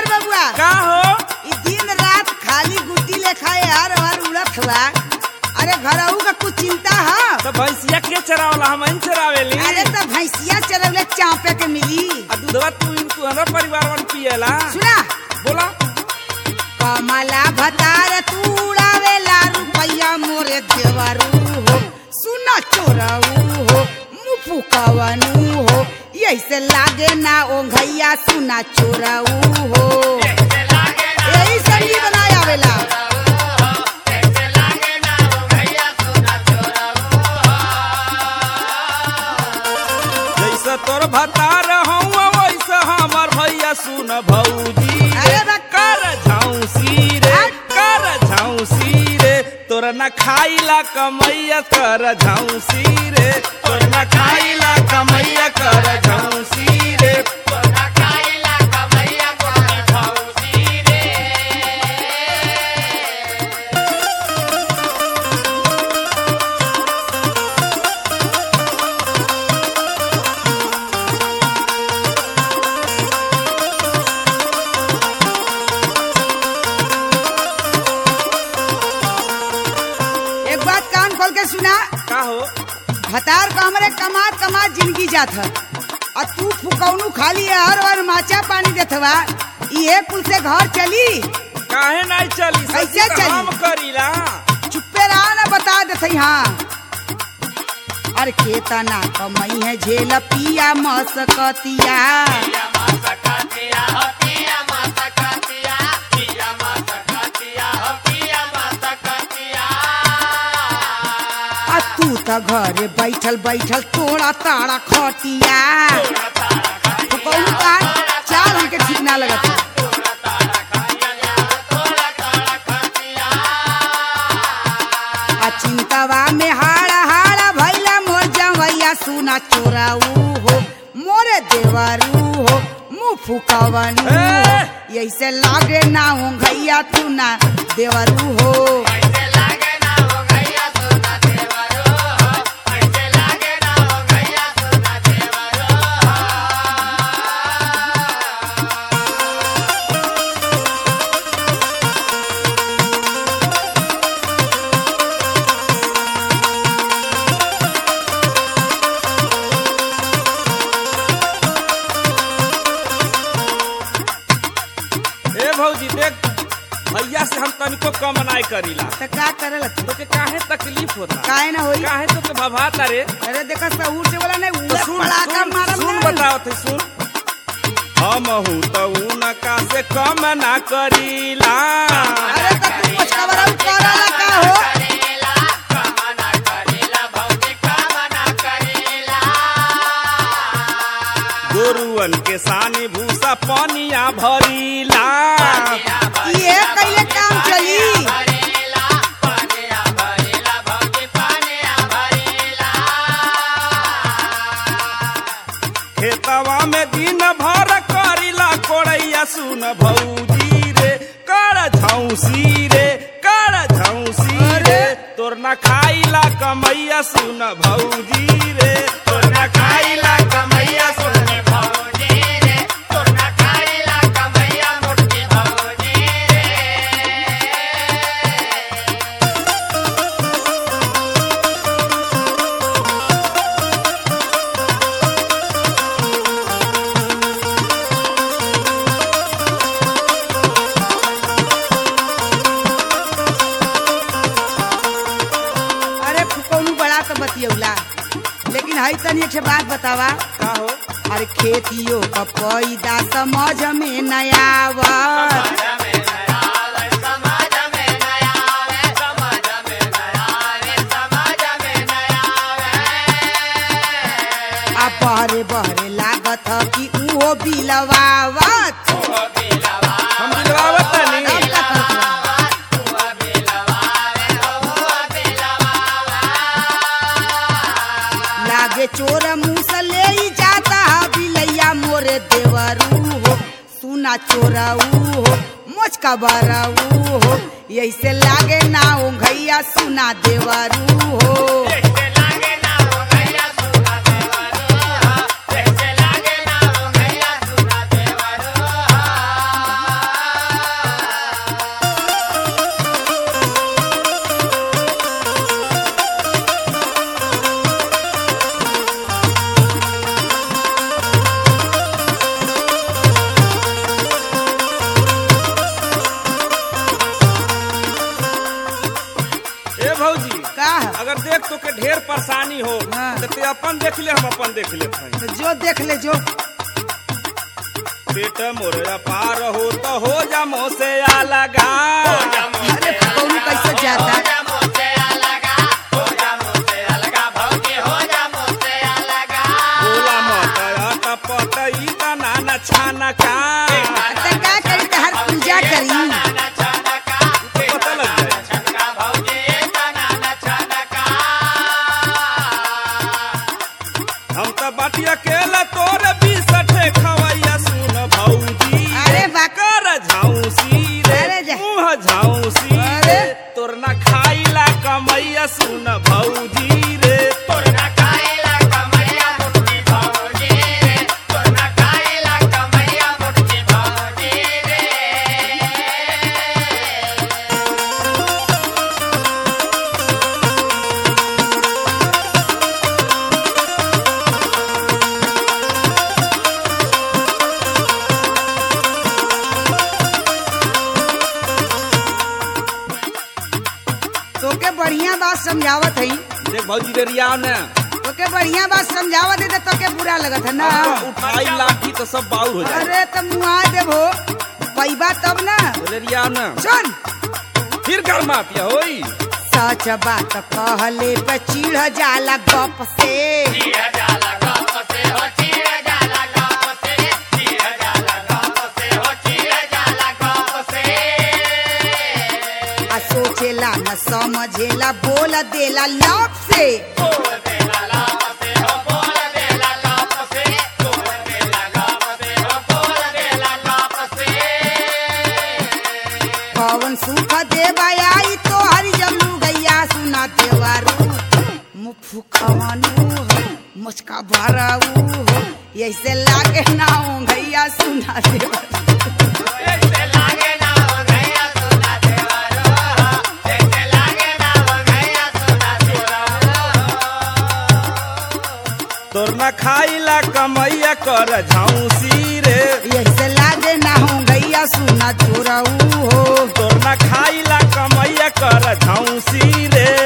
देवर बबुआ का हो ई दिन रात खाली गुटी लेखा हर हर उड़त हुआ अरे घरऊ का कुछ चिंता है तो भैंसिया के चरावला हम इन चरावेली अरे तो भैंसिया चरवले चापे के मिली आ दूधवा तू इन तू हमरा परिवार वन पिएला सुना बोला कमला भतार तू उड़ावेला रुपैया मोरे देवरू हो सुना चोरऊ हो मुफु कवनु हो ऐसे लागे ना ओ घैया सुना चोरऊ हो यही संगी बनाया आवेला जैसे तोर भतार हूँ वैसे हमर भैया सुन भौजी अरे बा- कर झांसी रे कर झांसी रे तोर न खाइला कमैया कर झांसी रे तोर न खाइला कमैया कर झांसी रे एक बात कान खोल के सुना का हो भतार का हमरे कमात कमात जिंदगी जात है और तू फुकौनू खाली है हर बार माचा पानी देत हवा ये कुल से घर चली काहे नहीं चली कैसे सच्ची तो चली? हम करीला चुप्पे रहा ना बता देते हाँ अरे केतना कमई है झेल पिया मसकतिया आ तू त घरे बैठल बैठल तोड़ा ताड़ा खटिया फुकौनू का चाल हमके ठीक ना लगत है। आ चिंतवा में हाड़ा हाड़ा भैला मोर जवैया सुना चोराऊ हो मोरे देवरू हो मुँह फुकवनू हो ऐसे लागे ना हो घैया तू ना देवरू हो ए भौजी देख भैया से हम तनिको कम नहीं करीला तो का करल तू? तो के काहे तकलीफ होता काहे ना होई काहे तो के भभाता रे अरे देखा सहूर से बोला नहीं तो उड़ा सुन पड़ाका सुन, मारम सुन नहीं। बताओ थे सुन हम हूँ तो उनका से कम ना करीला अरे तो तू कुछ खबर करला का हो गोरुअन के सानी भूसा पनिया भरीला ये कैले काम चली खेतवा में दिन भर करीला कोड़ैया सुन भौजी रे कर झौसी रे कर झौसी रे तोर न खाइला कमैया सुन भौजी रे तोर न खाइला कमैया सुन भौजी रे तोर न खाइला कमैया मोटी भौजी रे अरे फुकौनू बड़ा तो बतियौला लेकिन हई तनी एक ठे बात बतावा का हो अरे खेतियों का पैदा समझ में नया आवत आ बहरे बहरे लागत ह कि उहो बिलवावत हम दिलवावत तनी अब का करत बा? लागे चोर मुंह से ले ही जाता है बिलैया मोरे देवरू हो सुना चोरऊ हो मोच का बरऊ हो ऐसे लागे ना ओ घैया सुना देवरू हो देख तो के ढेर परेशानी हो हाँ। तो ते अपन देख ले हम अपन देख ले तो जो देख ले जो पेट मोर पार हो तो हो जा मोह से लगा अरे कौन कैसे जाता बोला मत अटपट ई तना न छाना का तो का करी तो हर पूजा करी तो पता लग जाए हम तो बाटी अकेला तोर बीसठे खवैया सुन भौजी अरे बा- कर झाउसी रे अरे जा। मुँह झाउसी अरे। रे तोर ना खाइला कमैया सुन भौजी रे तोर ना तोके बढ़िया बात समझावत है देख भौजी रे रिया ने तोके बढ़िया बात समझावत है तो तोके बुरा लगत है ना उठाई लाठी तो सब बाउर हो जाए अरे तो मुआ देबो पैबा तब ना बोले रिया ने सुन फिर घर माफिया होई सच बात कहले पे चिढ़ जाला गप से आ सोचेला न समझेला बोल देला लप से कौन सुख देवा आई तो हरि जब गैया सुना देवारू मुफु खवानू हो मुचका भराऊ हो ऐसे लागे ना हो गैया सुना देवारू तोर ना खाइला कमैया कर झाउसी रे ऐसे लागे ना हो गैया सुना चोराऊ हो तोर ना खाइला कमैया कर झाउसी रे